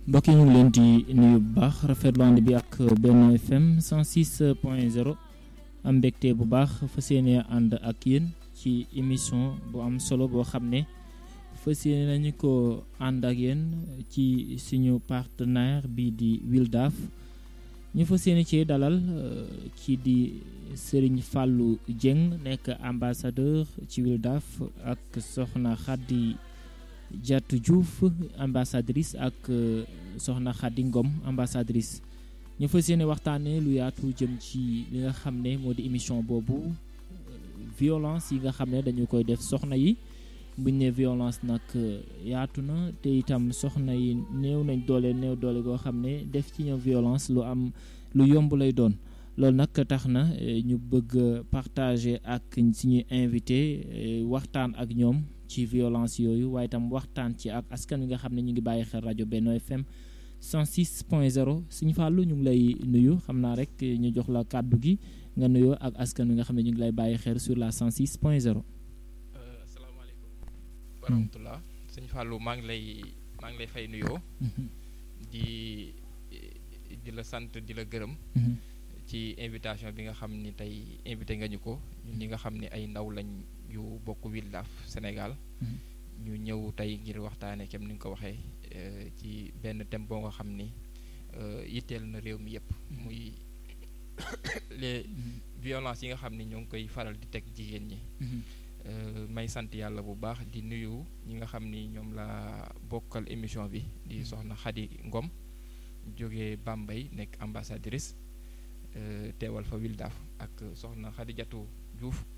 mbokk yi ñu ngi leen di nuyu bu baax rafetlu ànd bi ak benn FM 106 point 0 am mbégte bu baax fas yéene ànd ak yéen ci émission bu am solo boo xam ne fas yéene nañu ko ànd ak yéen ci suñu partenaire bi di Wildaf ñu fas yéene ci dalal kii di Serigne Fallou Dieng nekk ambassadeur ci Wildaf ak Soxna Khady Diatou Diouf ambassadrice ak Soxna Khady Ngom ambassadrice ñu fas yéene waxtaanee lu yaatu jëm ci li nga xam ne moo di émission boobu violence yi nga xam ne dañu koy def soxna yi buñ ne violence nag yaatu na te itam soxna yi néew nañ doole néew doole goo xam ne def ci ñoom violence lu am lu yomb lay doon loolu nag tax na ñu bëgg partager ak suñuy invité waxtaan ak ñoom ci violence yooyu waaye itam waxtaan ci ak askan wi nga xam ne ñu ngi bàyyi xel rajo Benno FM 106 point 0 suñu fàllu ñu ngi lay nuyu xam naa rek ñu jox la kàddu gi nga nuyoo ak askan wi nga xam ne ñu ngi lay bàyyi xel sur la 106 point 0. asalaamaaleykum wa rahmatullah suñu fàllu maa ngi lay maa ngi lay fay nuyoo. di di la sant di la gërëm. ci invitation bi nga xam ni tey invité nga ñu ko ñun ñi nga xam ni ay ndaw lañ yu bokk Wildaf Sénégal. ñu ñëw tey ngir waxtaanee kem ni nga ko waxee ci benn thème boo nga xam ni yitteel na réew mi yëpp. muy les violences yi nga xam ni ñoo ngi koy faral di teg jigéen ñi. may sant yàlla bu baax di nuyu ñi nga xam ni ñoom la bokkal émission bi di soxna Khady Ngom jóge Bambey nekk ambassadrice teewal fa Wildaf ak soxna Khady Diatou Diouf